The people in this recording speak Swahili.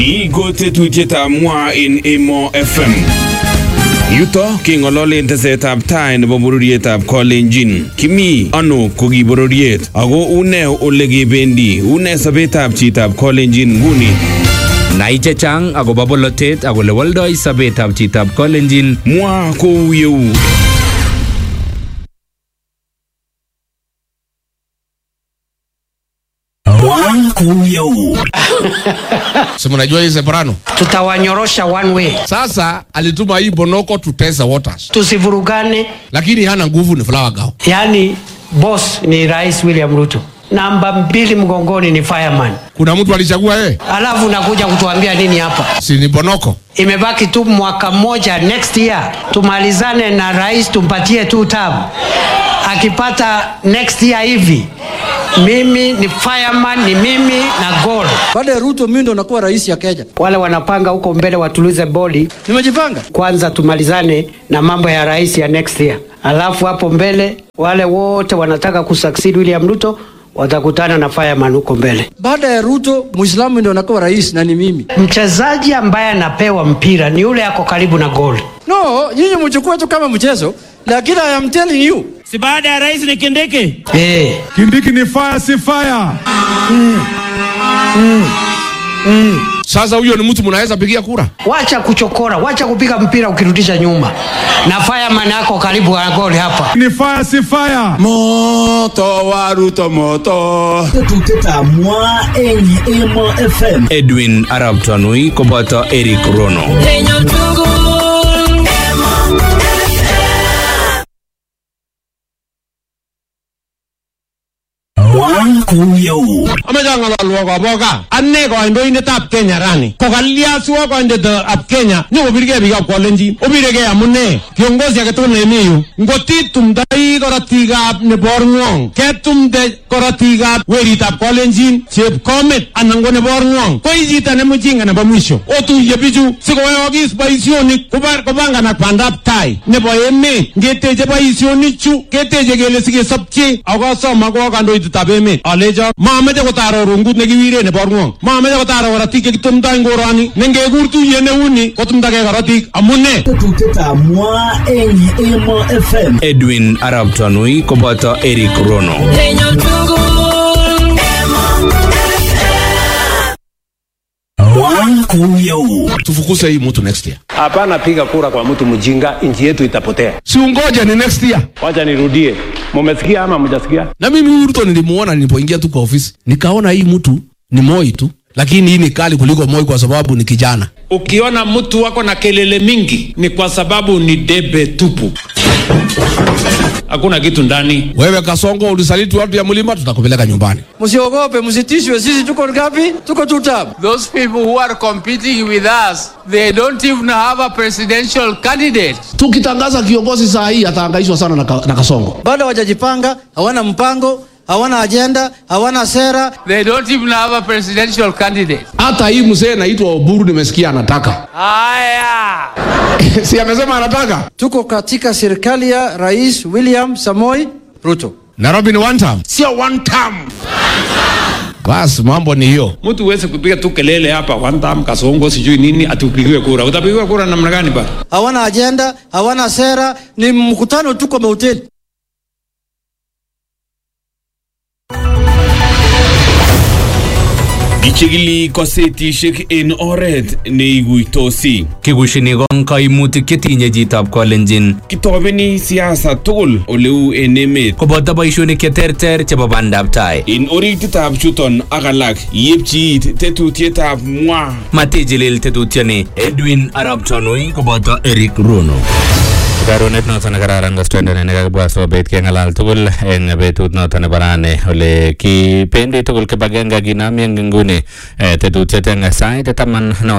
Ni ko tetutietab mwa en Emo FM. Yuto keng'ololen tesetab tai nebo bororietab Kolenjin. Kimi ano ko ki bororiet ako une ole kebendi une sobetab chitab Kolenjin nguni. Nai chechang akobo bolotet ak ole woldoi sobetab chitab Kolenjin Mwa kou yeu. si mnajua hii Separano. tutawanyorosha one way, Sasa alituma hii Bonoko tutesa waters, tusivurugane. lakini hana nguvu, ni Flower Girl. Yaani boss ni Rais William Ruto, namba mbili mgongoni ni fireman, Kuna mtu alichagua yeye, alafu unakuja kutuambia nini hapa? si ni Bonoko? Imebaki tu mwaka mmoja, next year tumalizane na rais, tumpatie tu term. Akipata next year hivi, mimi ni fireman, ni mimi na goal. Baada ya Ruto mimi ndo nakuwa rais ya Kenya. Wale wanapanga huko mbele watulize boli Nimejipanga. kwanza, tumalizane na mambo ya rais ya next year, alafu hapo mbele wale wote wanataka kusucceed William Ruto watakutana na fireman huko mbele. Baada ya Ruto Muislamu ndo nakuwa rais na ni mimi. Mchezaji ambaye anapewa mpira ni yule ako karibu na goal. No, nyinyi mchukue tu kama mchezo, lakini I am telling you. si baada ya rais ni Kindiki? Eh, Kindiki ni fire si fire. Sasa huyo ni mtu mnaweza pigia kura? wacha kuchokora, wacha kupiga mpira ukirudisha nyuma, na fireman ako karibu na goal hapa. Ni fire si fire. Moto wa Ruto moto. Edwin Arab Tanui koboto Eric Rono. amecha ng'ololwo koboka ane kandoindetab Kenya rani kokalyaswo kandoindetab Kenya nyokobirgei biikab Kolenjin obiregei amune kiongozi age tugul nemi yu ngotitumdoi korotikab neborng'wong ketumde korotikab weritab Kolenjin chepkomet anan ko neborng'wong ko ii chito ne mjinga nebo mwisho otuye bichu sikoyookis boisionik kobar- kopanganak bandab tai nebo emet ngeteche boisionichu keteche kele sikesopche akosom ako kandoitetab emet alecho mameche kotaro rungut nekiwire nebo rng'wong mameche kotaro korotik chekitumdoi ngoroni ne ngekur tuyet neuni kotumdagei korotik amune Edwin Arab Tanui koboto Eric Rono. Tufukuse hii mtu next year. Hapana piga kura kwa mtu mjinga, nchi yetu itapotea. Si ungoje ni next year. Wacha nirudie, mumesikia ama mjasikia? Na mimi huyu Ruto nilimuona nilipoingia tu kwa ofisi, nikaona hii mtu ni Moi tu, lakini hii ni kali kuliko Moi kwa sababu ni kijana. Ukiona mtu wako na kelele mingi ni kwa sababu ni debe tupu, hakuna kitu ndani. Wewe Kasongo ulisaliti watu ya mlima, tutakupeleka nyumbani. Msiogope, msitishwe, sisi tuko ngapi? Tuko two term. Those people who are competing with us, they don't even have a presidential candidate. Tukitangaza kiongozi saa hii atahangaishwa sana na, ka, na Kasongo. Bado hawajajipanga, hawana mpango, hawana ajenda, hawana sera. They don't even have a presidential candidate. Hata hii mzee naitwa Oburu nimesikia anataka Haya. si amesema anataka Tuko katika serikali ya Rais William Samoi Ruto. Nairobi ni one term, sio one term. Basi mambo ni hiyo. Mtu uweze kupiga tu kelele hapa one time kasongo sijui nini atupigiwe kura. Utapigiwa kura namna gani bana? Hawana ajenda, hawana sera, ni mkutano tu kwa mahoteli. Kichigili kosetishek en oret neiguitosi. Kikushini kong kaimutik chetinye chitab Kolenjin Kitobeni siasa tugul oleu en emet. koboto boishonik cheterter chebo bandab tai. En orititab chuton ak alak yepchi it tetutietab mwa. Matijilil tetutioni Edwin Arab Tanui koboto Eric Rono. Karonet noton nekararan kostendene nekakibwa sobet keng'alal tugul eng betut noton nebo rani ole kibendi tugul kibagenge kinami eng nguni eh, tetutiet eng sait taman no